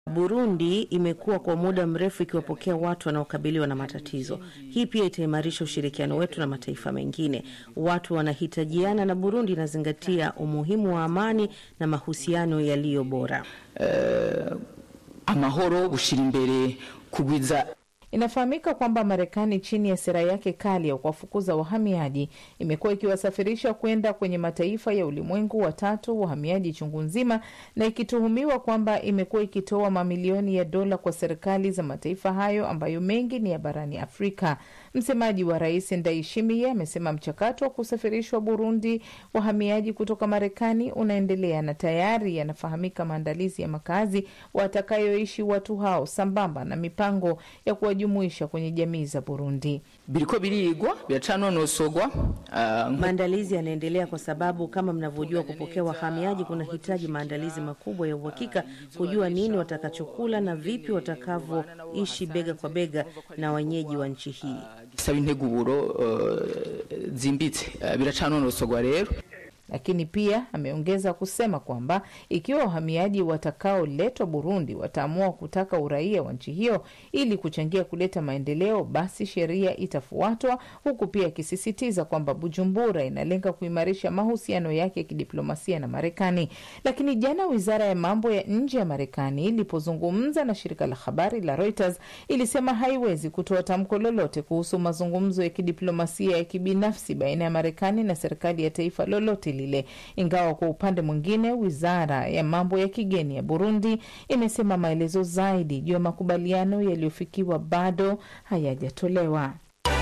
Burundi imekuwa kwa muda mrefu ikiwapokea watu wanaokabiliwa na matatizo. Hii pia itaimarisha ushirikiano wetu na mataifa mengine. Watu wanahitajiana na Burundi inazingatia umuhimu wa amani na mahusiano yaliyo bora. uh, amahoro bushira imbere kugwiza Inafahamika kwamba Marekani chini ya sera yake kali ya kuwafukuza wahamiaji imekuwa ikiwasafirisha kwenda kwenye mataifa ya ulimwengu wa tatu wahamiaji chungu nzima, na ikituhumiwa kwamba imekuwa ikitoa mamilioni ya dola kwa serikali za mataifa hayo ambayo mengi ni ya barani Afrika. Msemaji wa rais Ndayishimiye amesema mchakato wa kusafirishwa Burundi wahamiaji kutoka Marekani unaendelea na tayari yanafahamika maandalizi ya makazi watakayoishi watu hao sambamba na mipango ya kuwajumuisha kwenye jamii za Burundi. biriko birigwa biracanonosogwa uh, Maandalizi yanaendelea kwa sababu kama mnavyojua, kupokea wahamiaji kunahitaji maandalizi makubwa ya uhakika, kujua nini watakachokula na vipi watakavyoishi bega kwa bega na wenyeji wa nchi hii. gisaba integuro uh, zimbitse uh, biracanonosogwa rero Lakini pia ameongeza kusema kwamba ikiwa wahamiaji watakaoletwa Burundi wataamua kutaka uraia wa nchi hiyo ili kuchangia kuleta maendeleo, basi sheria itafuatwa, huku pia akisisitiza kwamba Bujumbura inalenga kuimarisha mahusiano yake ya kidiplomasia na Marekani. Lakini jana wizara ya mambo ya nje ya Marekani ilipozungumza na shirika la habari la Reuters ilisema haiwezi kutoa tamko lolote kuhusu mazungumzo ya kidiplomasia ya kibinafsi baina ya Marekani na serikali ya taifa lolote lile, ingawa kwa upande mwingine wizara ya mambo ya kigeni ya Burundi imesema maelezo zaidi juu ya makubaliano yaliyofikiwa bado hayajatolewa.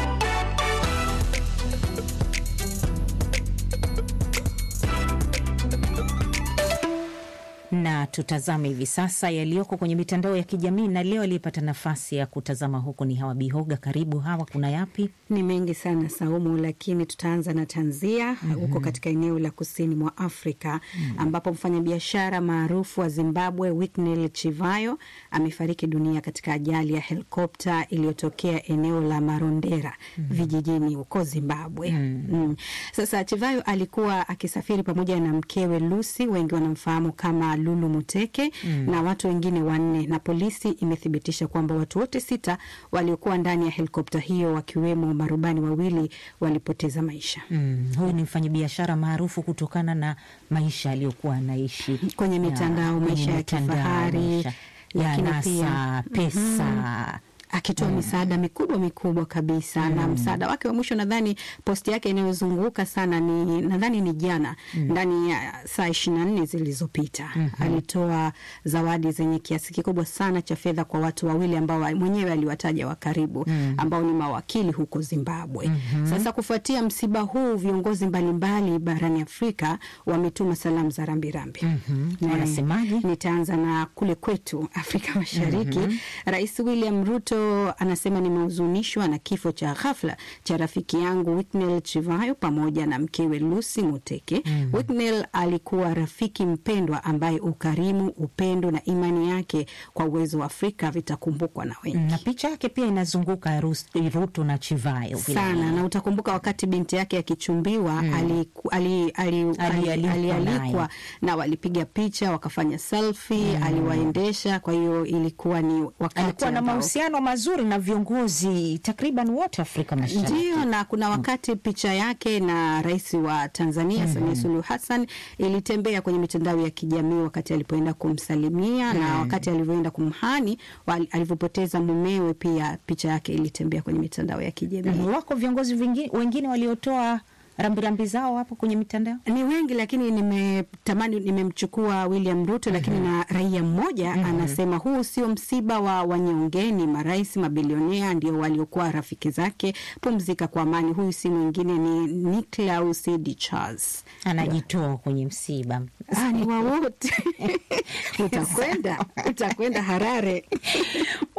na tutazame hivi sasa yaliyoko kwenye mitandao ya kijamii. Na leo aliyepata nafasi ya kutazama huku ni Hawa Bihoga. Karibu Hawa, kuna yapi? Ni mengi sana Saumu, lakini tutaanza na tanzia huko mm -hmm. katika eneo la kusini mwa Afrika mm -hmm. ambapo mfanyabiashara maarufu wa Zimbabwe Winnie Chivayo amefariki dunia katika ajali ya helikopta iliyotokea eneo la Marondera mm -hmm. vijijini huko Zimbabwe mm -hmm. mm. Sasa Chivayo alikuwa akisafiri pamoja na mkewe Lucy, wengi wanamfahamu kama Lulu Muteke mm. na watu wengine wanne, na polisi imethibitisha kwamba watu wote sita waliokuwa ndani ya helikopta hiyo wakiwemo marubani wawili walipoteza maisha. Mm. Huyu ni mfanyabiashara maarufu kutokana na maisha aliyokuwa anaishi kwenye mitandao, maisha ya kifahari, lakini pia pesa mm -hmm akitoa mm. misaada mikubwa mikubwa kabisa mm. na msaada wake wa mwisho nadhani posti yake inayozunguka sana ni nadhani ni jana mm. ndani ya saa ishirini na nne zilizopita mm -hmm. alitoa zawadi zenye kiasi kikubwa sana cha fedha kwa watu wawili ambao mwenyewe aliwataja wa karibu mm. ambao ni mawakili huko Zimbabwe mm -hmm. Sasa kufuatia msiba huu viongozi mbalimbali barani Afrika wametuma salamu za rambirambi mm -hmm. wanasemaje? Nitaanza na kule kwetu Afrika Mashariki mm -hmm. Rais William Ruto anasema nimehuzunishwa na kifo cha ghafla cha rafiki yangu Whitney Chivayo pamoja na mkewe Lucy Muteke. mm -hmm. Whitney alikuwa rafiki mpendwa ambaye ukarimu, upendo na imani yake kwa uwezo wa Afrika vitakumbukwa na wengi. Na picha yake pia inazunguka Ruto na Chivayo sana, na utakumbuka wakati binti yake akichumbiwa mm. alialikwa ali, ali, ali, ali, ali na walipiga picha wakafanya selfie mm. aliwaendesha. Kwa hiyo ilikuwa ni wakati alikuwa na mahusiano mazuri na viongozi takriban wote Afrika Mashariki. Ndio, na kuna wakati picha yake na rais wa Tanzania mm -hmm. Samia Suluhu Hassan ilitembea kwenye mitandao ya kijamii wakati alipoenda kumsalimia mm -hmm. na wakati alivyoenda kumhani alivyopoteza mumewe, pia picha yake ilitembea kwenye mitandao ya kijamii. Mm -hmm. Wako viongozi wengine waliotoa rambirambi zao hapo kwenye mitandao ni wengi, lakini nimetamani nimemchukua William Ruto, lakini mm -hmm. na raia mmoja mm -hmm. anasema huu sio msiba wa wanyonge, ni marais mabilionea ndio waliokuwa rafiki zake. Pumzika kwa amani. Huyu si mwingine ni Niklaus D Charles, anajitoa kwenye msiba ni wa wote utakwenda utakwenda Harare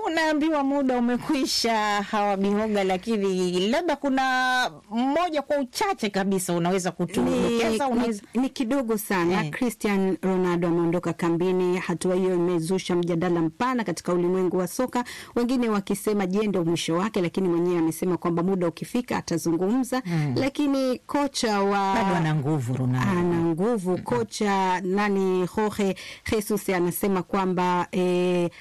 Unaambiwa muda umekwisha, hawa Bihoga, lakini labda kuna mmoja kwa uchache kabisa unaweza ni, kutudokeza, unaweza ni, ni kidogo sana Eh. Cristian Ronaldo ameondoka kambini. Hatua hiyo imezusha mjadala mpana katika ulimwengu wa soka, wengine wakisema je, ndio mwisho wake, lakini mwenyewe amesema kwamba muda ukifika atazungumza. Lakini kocha wa bado ana nguvu Ronaldo. ana nguvu kocha nani Jorge Jesus anasema kwamba e,